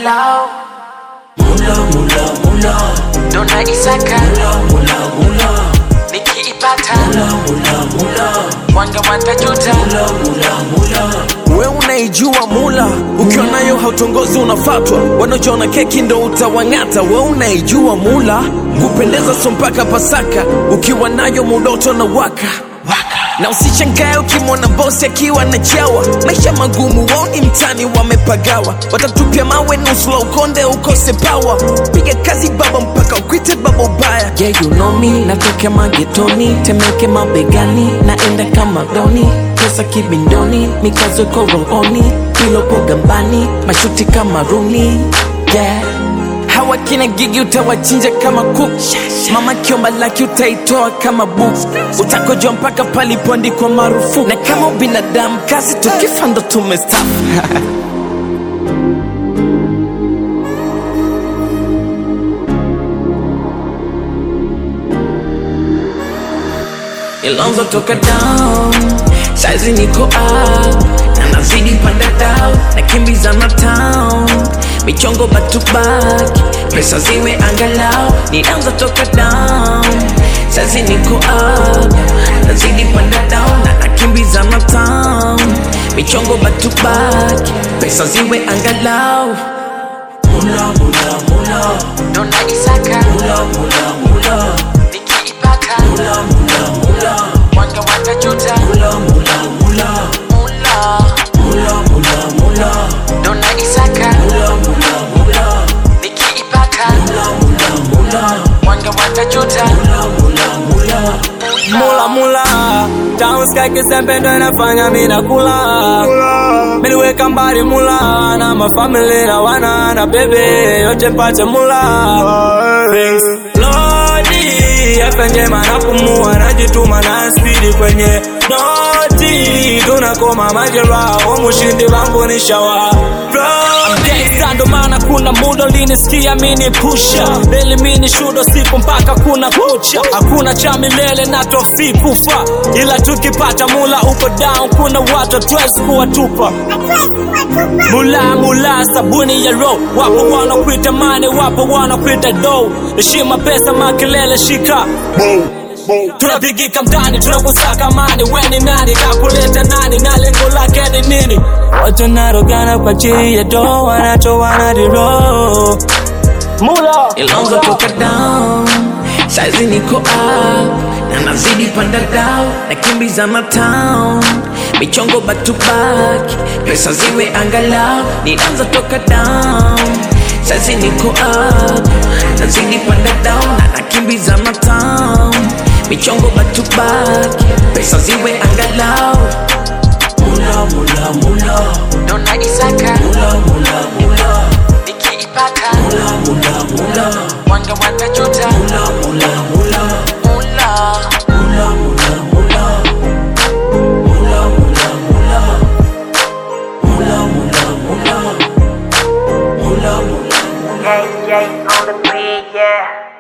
angalau Mula mula mula ndo naisaka mula mula nikiipata mula mula wanga watajuta mula mula we unaijua mula ukiwa nayo hautongozi unafatwa wanaojiona keki ndo utawang'ata we unaijua mula kupendeza so mpaka pasaka ukiwa nayo mudoto na waka na usichangae ukimwona bosi akiwa na chawa maisha magumu waoni mtani wamepagawa watatupia mawe nusu la ukonde ukose pawa piga kazi baba mpaka ukwite baba ubaya yeah, you know me natoka magetoni temeke mabegani naenda kama doni pesa kibindoni mikazo iko rohoni pilopo gambani mashuti kama runi yeah hawa kina gigi utawachinja kama kuku mama kiomba laki utaitoa kama buku utakojwa mpaka palipoandikwa marufuku na kama binadamu kazi tukifa ndo tumestafu ilonzo toka down saizi niko up na nazidi panda down na kimbiza na town michongo back to back pesa ziwe angalau nianza toka down saizi niko up nazidi panda down na nakimbiza na town michongo back to back pesa ziwe angalau mula mula mula ndo naisaka mula mula mula nikiipata mula mula wanga watajuta mula mula mula mula mula mula mula ndo naisaka mula mula mula nikiipata mula mula wanga watajuta mula mula mula mula mula Town sky kisembe ndo inafanya mina kula Miliweka mbali mula na mafamili na wana na bebe yote mpate mula Thanks Lodi afya njema napumua najituma na spidi kwenye noti tunakoma majeraha umushindi wangu ni shawa Gangsta ndo maana kuna muda ulinisikia mini pusha elimini shudo siku mpaka kuna kucha hakuna cha milele na tofi kufa ila tukipata mula uko down kuna watu hatuwezi kuwatupa mula mula sabuni ya ro wapo wanakuita mane wapo wanakuita do heshima pesa makelele shika tunapigika mtani tunakusaka mani weni nani kakuleta nani na lengo lake ni nini watu narogana kwa ajili ya do wanatoana diro mula ilonzo toka down saizi niko up na nazidi panda down na kimbiza na town michongo back to back pesa ziwe angalau nianza toka down saizi niko up nazidi panda down na nakimbiza na town michongo back to back pesa ziwe angalau mula mula mula ndo naisaka mula mula mula nikiipata mula mula mula wanga watajuta mula mula mula mula mula mula mula mula mula mula mula mula mula mula mula Yeah, yeah, on the beat, yeah.